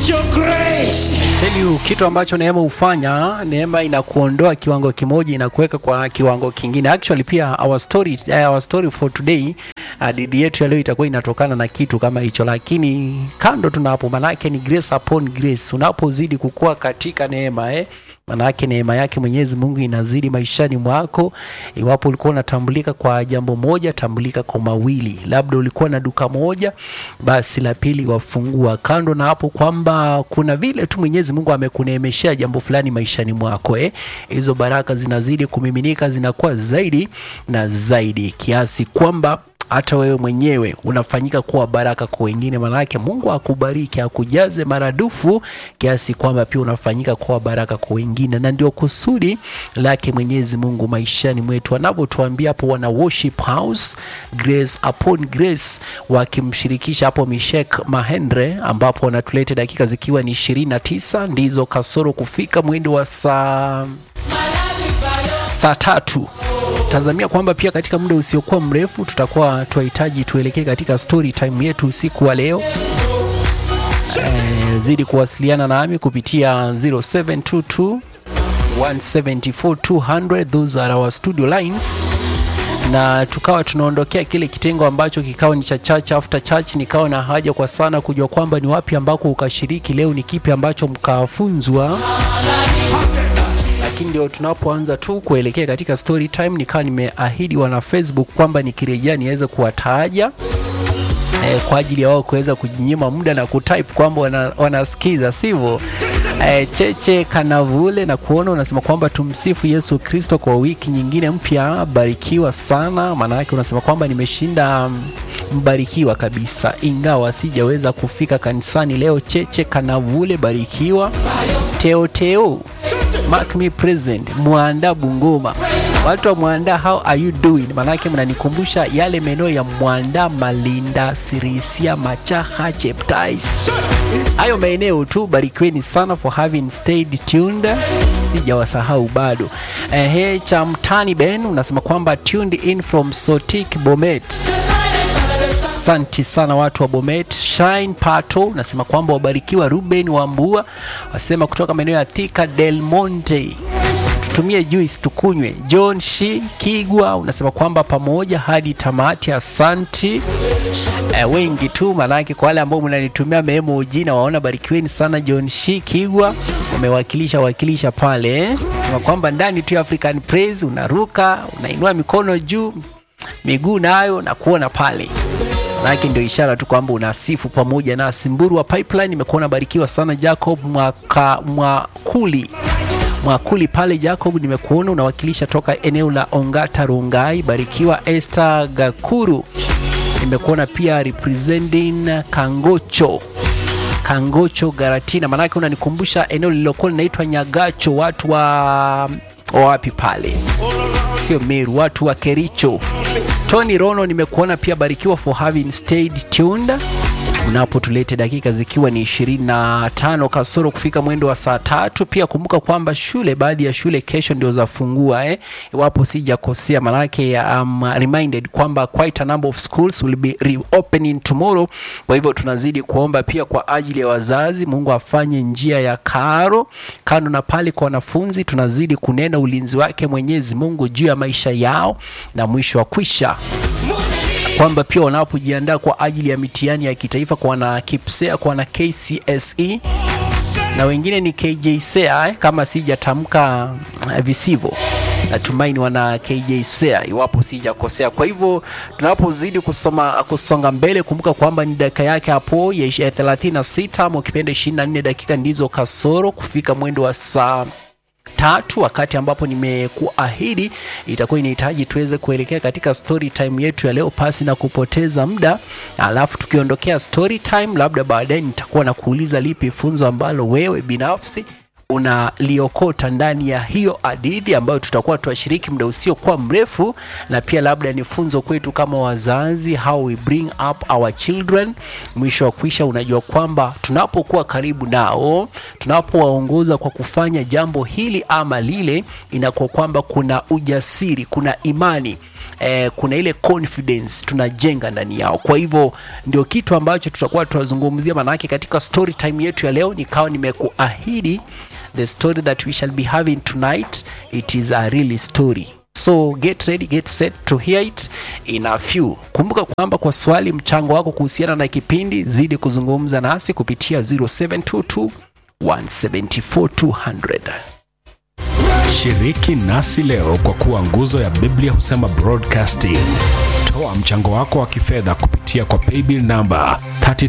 It's your grace. Tell you kitu ambacho neema hufanya, neema inakuondoa kiwango kimoja inakuweka kwa kiwango kingine. Actually pia our story, uh, our story for today hadithi yetu ya leo itakuwa inatokana na kitu kama hicho, lakini kando tunapo, manake ni grace upon grace. Unapozidi kukua katika neema eh, manake neema yake Mwenyezi Mungu inazidi maishani mwako. Iwapo ulikuwa unatambulika kwa jambo moja, tambulika kwa mawili. Labda ulikuwa na duka moja, basi la pili wafungua. Kando na hapo kwamba kuna vile tu Mwenyezi Mungu amekuneemeshea jambo fulani maishani mwako eh, hizo baraka zinazidi kumiminika, zinakuwa zaidi na zaidi kiasi kwamba hata wewe mwenyewe unafanyika kuwa baraka kwa wengine. Maanake Mungu akubariki akujaze maradufu kiasi kwamba pia unafanyika kuwa baraka kwa wengine, na ndio kusudi lake Mwenyezi Mungu maishani mwetu, anavyotuambia hapo, wana worship house grace upon grace, wakimshirikisha hapo Mishek Mahendra, ambapo wanatuleta dakika zikiwa ni ishirini na tisa ndizo kasoro kufika mwendo wa saa saa tatu tazamia kwamba pia katika muda usiokuwa mrefu tutakuwa tunahitaji tuelekee katika story time yetu usiku wa leo. E, zidi kuwasiliana nami kupitia 0722 174 200 those are our studio lines na tukawa tunaondokea kile kitengo ambacho kikawa ni cha church after church. Nikawa na haja kwa sana kujua kwamba ni wapi ambako ukashiriki leo, ni kipi ambacho mkafunzwa lakini ndio tunapoanza tu kuelekea katika story time, nikawa nimeahidi wana Facebook kwamba nikirejea niweze kuwataja eh, kwa ajili ya wao kuweza kujinyima muda na kutype kwamba wana, wanasikiza sivyo? Eh, Cheche Kanavule na kuona unasema kwamba tumsifu Yesu Kristo kwa wiki nyingine mpya, barikiwa sana. Maana yake unasema kwamba nimeshinda mbarikiwa kabisa, ingawa sijaweza kufika kanisani leo. Cheche Kanavule, barikiwa. Teo Teo Mark me present Mwanda Bungoma, watu wa Mwanda, how are you doing? Manake mnanikumbusha yale maeneo ya Mwanda, Malinda, Sirisia, Machaha, Cheptais, hayo maeneo tu. Barikiweni sana for having stayed tuned, sijawasahau bado. Ehe, cha mtani Ben unasema kwamba tuned in from Sotik Bomet. Asante sana watu wa Bomet. Shine Pato unasema kwamba wabarikiwa. Ruben Wambua wasema kutoka maeneo ya Thika Del Monte, tutumie juice tukunywe. John Shi Kigwa unasema kwamba pamoja hadi tamati. Asanti e, wengi tu manake, kwa wale ambao mnanitumia memo jina waona, barikiweni sana. John Shi Kigwa umewakilisha wakilisha pale eh. Sema kwamba ndani tu ya African Praise unaruka unainua mikono juu miguu nayo na kuona pale manake ndio ishara tu kwamba unasifu pamoja nasi. Mburu wa Pipeline imekuwa barikiwa sana. Jacob mwaka, Mwakuli Mwakuli pale Jacob, nimekuona unawakilisha toka eneo la Ongata Rongai, barikiwa. Esther Gakuru nimekuona pia representing Kangocho Kangocho Garatina, manake unanikumbusha eneo lililokuwa linaitwa Nyagacho, watu wa wapi pale, sio Meru, watu wa Kericho. Tony Rono nimekuona pia, barikiwa for having stayed tuned unapotulete dakika zikiwa ni 25 kasoro kufika mwendo wa saa tatu. Pia kumbuka kwamba shule, baadhi ya shule kesho ndio zafungua eh, iwapo sijakosea, manake um, reminded kwamba quite a number of schools will be reopening tomorrow. Kwa hivyo tunazidi kuomba pia kwa ajili ya wazazi, Mungu afanye njia ya karo. Kando na pale kwa wanafunzi, tunazidi kunena ulinzi wake Mwenyezi Mungu juu ya maisha yao, na mwisho wa kwisha kwamba pia wanapojiandaa kwa ajili ya mitihani ya kitaifa kwa wana KIPSEA, kwa wana KCSE na wengine ni KJSEA eh, kama sijatamka eh, visivyo natumaini wana KJSEA iwapo sijakosea. Kwa hivyo tunapozidi kusoma kusonga mbele, kumbuka kwamba ni dakika yake hapo ya 36 ama ukipenda 24 dakika ndizo kasoro kufika mwendo wa saa tatu wakati ambapo nimekuahidi itakuwa inahitaji tuweze kuelekea katika story time yetu ya leo pasi na kupoteza muda. Alafu tukiondokea story time, labda baadaye nitakuwa na kuuliza lipi funzo ambalo wewe binafsi unaliokota ndani ya hiyo hadithi ambayo tutakuwa tuwashiriki muda usiokuwa mrefu, na pia labda ni funzo kwetu kama wazazi, how we bring up our children. Mwisho wa kuisha, unajua kwamba tunapokuwa karibu nao, tunapowaongoza kwa kufanya jambo hili ama lile, inakuwa kwamba kuna ujasiri, kuna imani eh, kuna ile confidence tunajenga ndani yao. Kwa hivyo ndio kitu ambacho tutakuwa tunazungumzia, maanake katika story time yetu ya leo nikawa nimekuahidi the story that we shall be having tonight it is a really story so get ready get set to hear it in a few kumbuka kwamba kwa swali mchango wako kuhusiana na kipindi zidi kuzungumza nasi kupitia 0722 174 Shiriki nasi leo kwa kuwa nguzo ya Biblia husema broadcasting. Toa mchango wako wa kifedha kupitia kwa paybill namba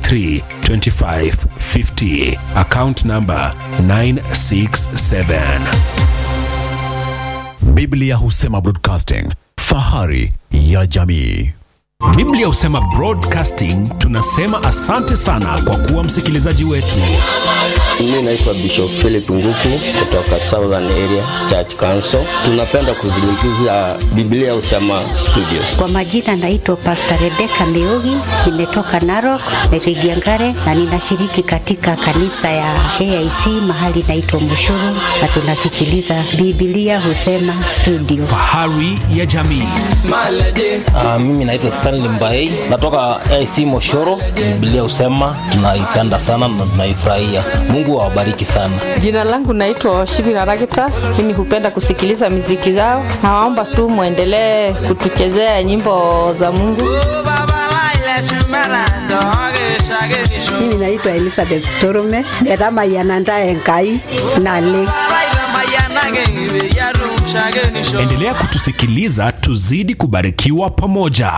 332550 account namba 967. Biblia husema broadcasting, fahari ya jamii. Biblia husema broadcasting. Tunasema asante sana kwa kuwa msikilizaji wetu. Mimi naitwa Bishop Philip Nguku kutoka Southern Area Church Council. Tunapenda kuzungumzia Biblia Usema Studio. Kwa majina naitwa Pastor Rebecca Meugi, nimetoka Narok, Rigiangare na ninashiriki katika kanisa ya AIC mahali naitwa Mushuru na tunasikiliza Biblia Husema Studio. Fahari ya jamii. Uh, mimi naitwa Stanley Mbaei natoka AC Moshoro. Biblia husema tunaipenda sana na tunaifurahia. Mungu awabariki sana. Jina langu naitwa Shibira Ragita. Mimi hupenda kusikiliza miziki zao. Nawaomba tu mwendelee kutuchezea nyimbo za Mungu. Mimi naitwa Elizabeth Torume, netamayananda enkai nale Endelea kutusikiliza tuzidi kubarikiwa pamoja.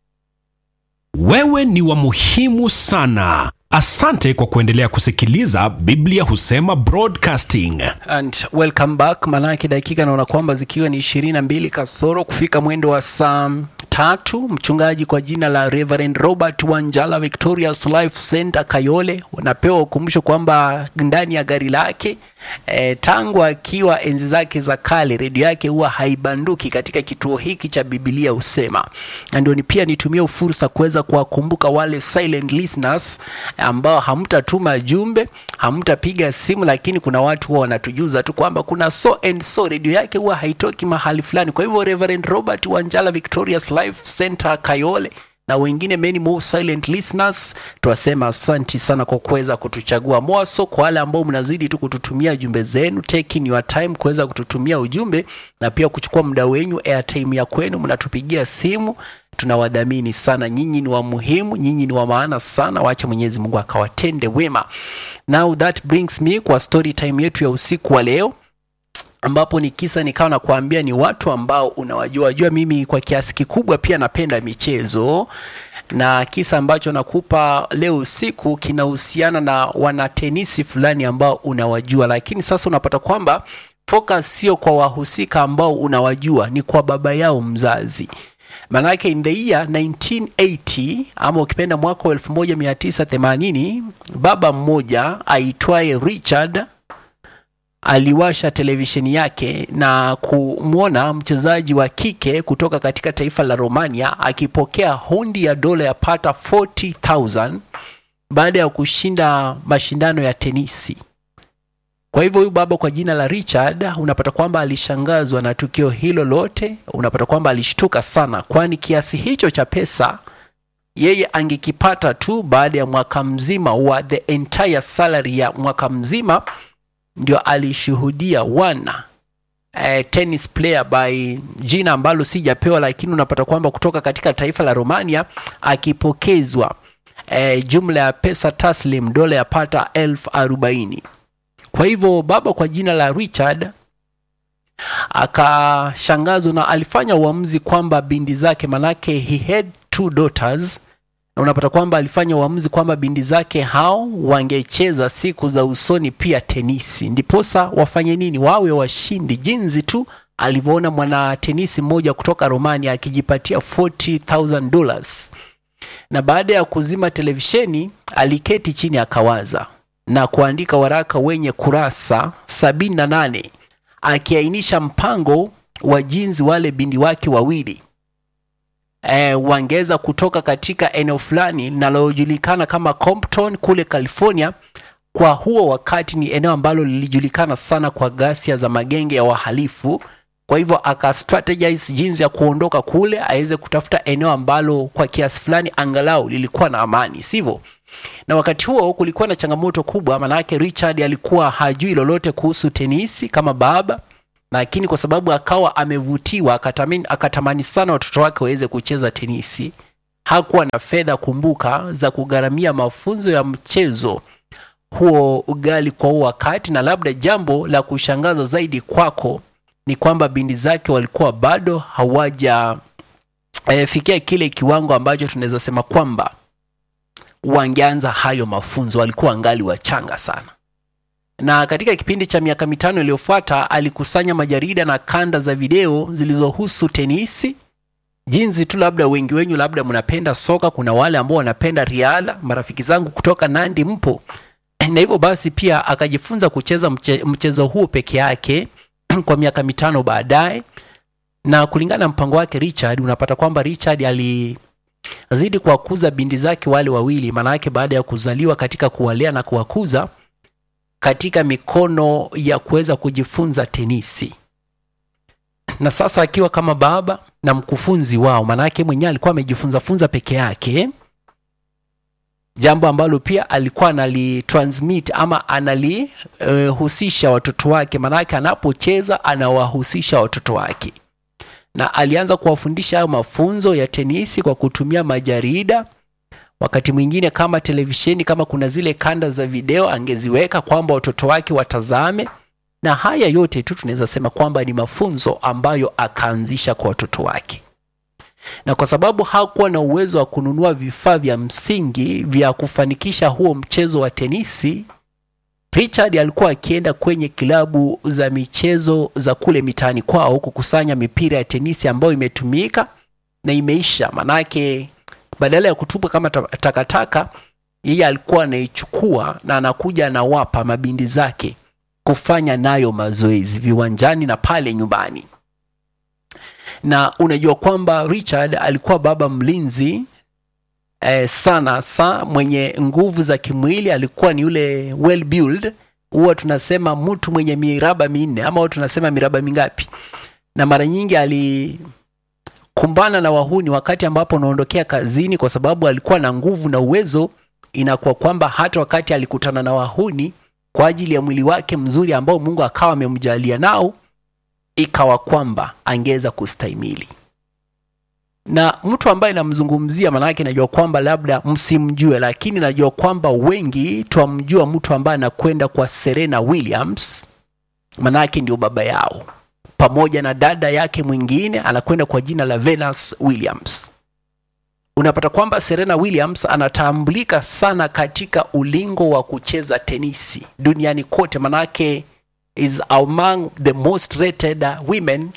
Wewe ni wa muhimu sana. Asante kwa kuendelea kusikiliza Biblia Husema Broadcasting. and welcome back manake dakika naona kwamba zikiwa ni ishirini na mbili kasoro kufika mwendo wa saa tatu mchungaji kwa jina la Reverend Robert Wanjala Victorious Life Center Kayole unapewa ukumbusho kwamba ndani ya gari lake e, tangu akiwa enzi zake za kale redio yake huwa haibanduki katika kituo hiki cha Biblia husema na ndio ni pia nitumie fursa kuweza kuwakumbuka wale silent listeners ambao hamtatuma jumbe hamtapiga simu lakini kuna watu huwa wanatujuza tu kwamba kuna so and so redio yake huwa haitoki mahali fulani kwa hivyo Reverend Robert Wanjala Victorious Life Center Kayole na wengine many more silent listeners twasema asanti sana kwa kuweza kutuchagua mwaso kwa wale ambao mnazidi tu kututumia jumbe zenu taking your time kuweza kututumia ujumbe na pia kuchukua muda wenyu airtime ya kwenu mnatupigia simu tunawadhamini sana nyinyi ni wa muhimu nyinyi ni wa maana sana wacha mwenyezi mungu akawatende wema now that brings me kwa story time yetu ya usiku wa leo ambapo ni kisa nikawa nakuambia ni watu ambao unawajua jua mimi kwa kiasi kikubwa pia napenda michezo na kisa ambacho nakupa leo usiku kinahusiana na wanatenisi fulani ambao unawajua lakini sasa unapata kwamba focus sio kwa wahusika ambao unawajua ni kwa baba yao mzazi manake in the year 1980 ama ukipenda mwaka wa 1980 baba mmoja aitwaye richard aliwasha televisheni yake na kumwona mchezaji wa kike kutoka katika taifa la Romania akipokea hundi ya dola ya pata 40000 baada ya kushinda mashindano ya tenisi. Kwa hivyo huyu baba kwa jina la Richard, unapata kwamba alishangazwa na tukio hilo lote, unapata kwamba alishtuka sana, kwani kiasi hicho cha pesa yeye angekipata tu baada ya mwaka mzima wa the entire salary ya mwaka mzima ndio alishuhudia wana eh, tennis player by jina ambalo sijapewa lakini unapata kwamba kutoka katika taifa la Romania akipokezwa eh, jumla ya pesa taslim dola yapata elfu arobaini kwa hivyo baba kwa jina la Richard akashangazwa na alifanya uamuzi kwamba bindi zake manake he had two daughters na unapata kwamba alifanya uamuzi kwamba bindi zake hao wangecheza siku za usoni pia tenisi ndiposa wafanye nini wawe washindi jinsi tu alivyoona mwana tenisi mmoja kutoka romania akijipatia 40000 dollars na baada ya kuzima televisheni aliketi chini akawaza na kuandika waraka wenye kurasa 78 akiainisha mpango wa jinsi wale bindi wake wawili e, wangeweza kutoka katika eneo fulani linalojulikana kama Compton kule California. Kwa huo wakati ni eneo ambalo lilijulikana sana kwa ghasia za magenge ya wahalifu kwa hivyo aka strategize jinsi ya kuondoka kule aweze kutafuta eneo ambalo kwa kiasi fulani angalau lilikuwa na amani sivyo na wakati huo kulikuwa na changamoto kubwa maanake richard alikuwa hajui lolote kuhusu tenisi kama baba lakini kwa sababu akawa amevutiwa akatamani, akatamani sana watoto wake waweze kucheza tenisi hakuwa na fedha kumbuka za kugharamia mafunzo ya mchezo huo ugali kwa huo wakati na labda jambo la kushangaza zaidi kwako ni kwamba bindi zake walikuwa bado hawaja e, fikia kile kiwango ambacho tunaweza sema kwamba wangeanza hayo mafunzo walikuwa angali wachanga sana na katika kipindi cha miaka mitano iliyofuata alikusanya majarida na kanda za video zilizohusu tenisi jinsi tu labda wengi wenyu labda mnapenda soka kuna wale ambao wanapenda riadha marafiki zangu kutoka nandi mpo na hivyo basi pia akajifunza kucheza mche, mchezo huo peke yake kwa miaka mitano baadaye na kulingana na mpango wake richard unapata kwamba richard alizidi kuwakuza bindi zake wale wawili maanayake baada ya kuzaliwa katika kuwalea na kuwakuza katika mikono ya kuweza kujifunza tenisi na sasa akiwa kama baba na mkufunzi wao maanake mwenyewe alikuwa amejifunza funza peke yake jambo ambalo pia alikuwa analitransmit ama analihusisha uh, watoto wake maanake anapocheza anawahusisha watoto wake na alianza kuwafundisha hayo mafunzo ya tenisi kwa kutumia majarida wakati mwingine kama televisheni kama kuna zile kanda za video angeziweka kwamba watoto wake watazame na haya yote tu tunaweza sema kwamba ni mafunzo ambayo akaanzisha kwa watoto wake na kwa sababu hakuwa na uwezo wa kununua vifaa vya msingi vya kufanikisha huo mchezo wa tenisi richard alikuwa akienda kwenye kilabu za michezo za kule mitaani kwao kukusanya mipira ya tenisi ambayo imetumika na imeisha manake badala ya kutupwa kama takataka yeye alikuwa anaichukua na anakuja anawapa mabindi zake kufanya nayo mazoezi viwanjani na pale nyumbani na unajua kwamba richard alikuwa baba mlinzi eh, sana sa mwenye nguvu za kimwili alikuwa ni yule well build huwa tunasema mtu mwenye miraba minne ama huwa tunasema miraba mingapi na mara nyingi alikumbana na wahuni wakati ambapo unaondokea kazini kwa sababu alikuwa na nguvu na uwezo inakuwa kwamba hata wakati alikutana na wahuni kwa ajili ya mwili wake mzuri ambao mungu akawa amemjalia nao ikawa kwamba angeweza kustahimili na mtu ambaye namzungumzia maanake najua kwamba labda msimjue lakini najua kwamba wengi twamjua mtu ambaye anakwenda kwa serena williams maanake ndio baba yao pamoja na dada yake mwingine anakwenda kwa jina la venus williams unapata kwamba serena williams anatambulika sana katika ulingo wa kucheza tenisi duniani kote manake is among the most rated uh, women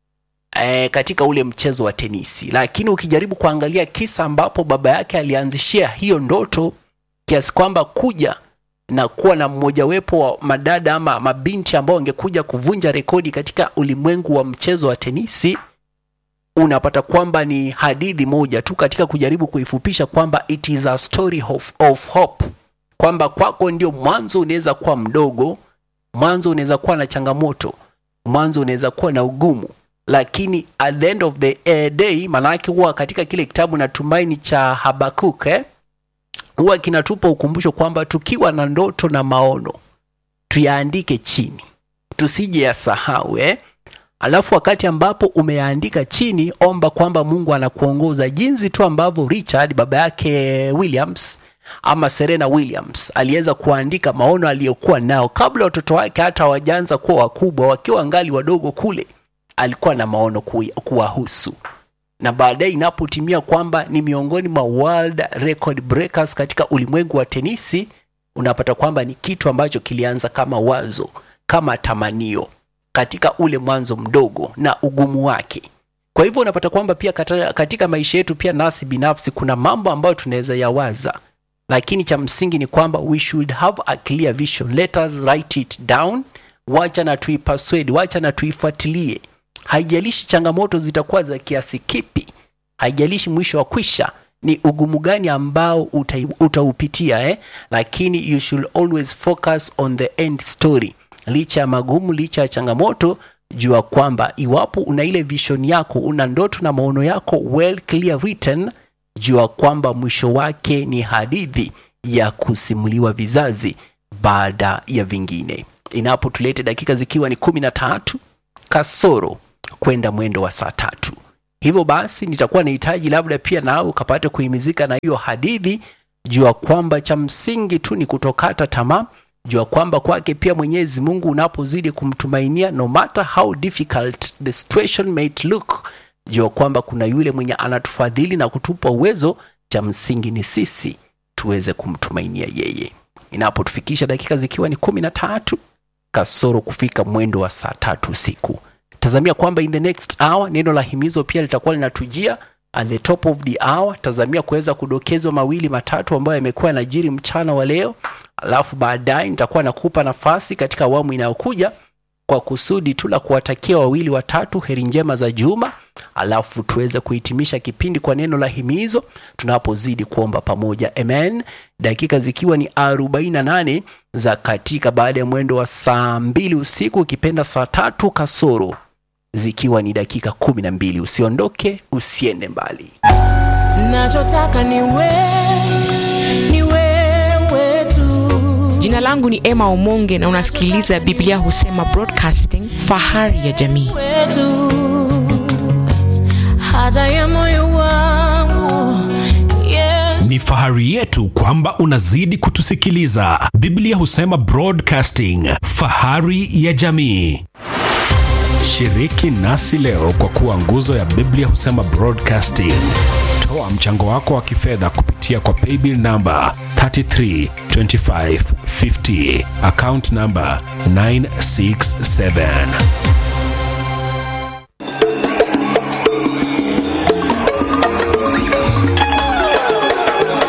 eh, katika ule mchezo wa tenisi lakini ukijaribu kuangalia kisa ambapo baba yake alianzishia hiyo ndoto kiasi kwamba kuja na kuwa na mmojawepo wa madada ama mabinti ambao wangekuja kuvunja rekodi katika ulimwengu wa mchezo wa tenisi unapata kwamba ni hadithi moja tu katika kujaribu kuifupisha kwamba it is a story of, of hope kwamba kwako ndio mwanzo unaweza kuwa mdogo mwanzo unaweza kuwa na changamoto mwanzo unaweza kuwa na ugumu lakini at the end of the uh, day maanake huwa katika kile kitabu na tumaini cha habakuk eh? huwa kinatupa ukumbusho kwamba tukiwa na ndoto na maono tuyaandike chini tusije yasahau eh? alafu wakati ambapo umeyaandika chini omba kwamba mungu anakuongoza jinsi tu ambavyo richard baba yake williams ama serena williams aliweza kuandika maono aliyokuwa nao kabla watoto wake hata hawajaanza kuwa wakubwa wakiwa ngali wadogo kule alikuwa na maono kuwahusu na baadaye inapotimia kwamba ni miongoni mwa world record breakers katika ulimwengu wa tenisi unapata kwamba ni kitu ambacho kilianza kama wazo kama tamanio katika ule mwanzo mdogo na ugumu wake kwa hivyo unapata kwamba pia katika, katika maisha yetu pia nasi binafsi kuna mambo ambayo tunaweza yawaza lakini cha msingi ni kwamba we should have a clear vision let us write it down wacha na tuipaswedi wacha na tuifuatilie haijalishi changamoto zitakuwa za kiasi kipi haijalishi mwisho wa kwisha ni ugumu gani ambao uta, utaupitia eh? lakini you should always focus on the end story licha ya magumu licha ya changamoto jua kwamba iwapo una ile vision yako una ndoto na maono yako well clear written jua kwamba mwisho wake ni hadithi ya kusimuliwa vizazi baada ya vingine inapotulete dakika zikiwa ni kumi na tatu kasoro kwenda mwendo wa saa tatu hivyo basi nitakuwa nahitaji labda pia nawe ukapate kuhimizika na hiyo hadithi jua kwamba cha msingi tu ni kutokata tamaa jua kwamba kwake pia mwenyezi mungu unapozidi kumtumainia no matter how difficult the situation might look jua kwamba kuna yule mwenye anatufadhili na kutupa uwezo cha msingi ni sisi tuweze kumtumainia yeye inapotufikisha dakika zikiwa ni kumi na tatu kasoro kufika mwendo wa saa tatu usiku tazamia kwamba in the next hour neno la himizo pia litakuwa linatujia at the top of the hour tazamia kuweza kudokezwa mawili matatu ambayo yamekuwa yanajiri mchana wa leo alafu baadaye nitakuwa nakupa nafasi katika awamu inayokuja kwa kusudi tu la kuwatakia wawili watatu heri njema za juma alafu tuweze kuhitimisha kipindi kwa neno la himizo tunapozidi kuomba pamoja amen dakika zikiwa ni 48 za katika baada ya mwendo wa saa mbili usiku ukipenda saa tatu kasoro zikiwa ni dakika kumi na mbili usiondoke usiende mbali nachotaka ni wewe, ni wewe tu. jina langu ni emma omonge na unasikiliza biblia husema broadcasting fahari ya jamii wetu haja ya moyo wangu yes. ni fahari yetu kwamba unazidi kutusikiliza biblia husema broadcasting fahari ya jamii shiriki nasi leo kwa kuwa nguzo ya biblia husema broadcasting toa mchango wako wa kifedha kupitia kwa paybill namba 332550 account namba 967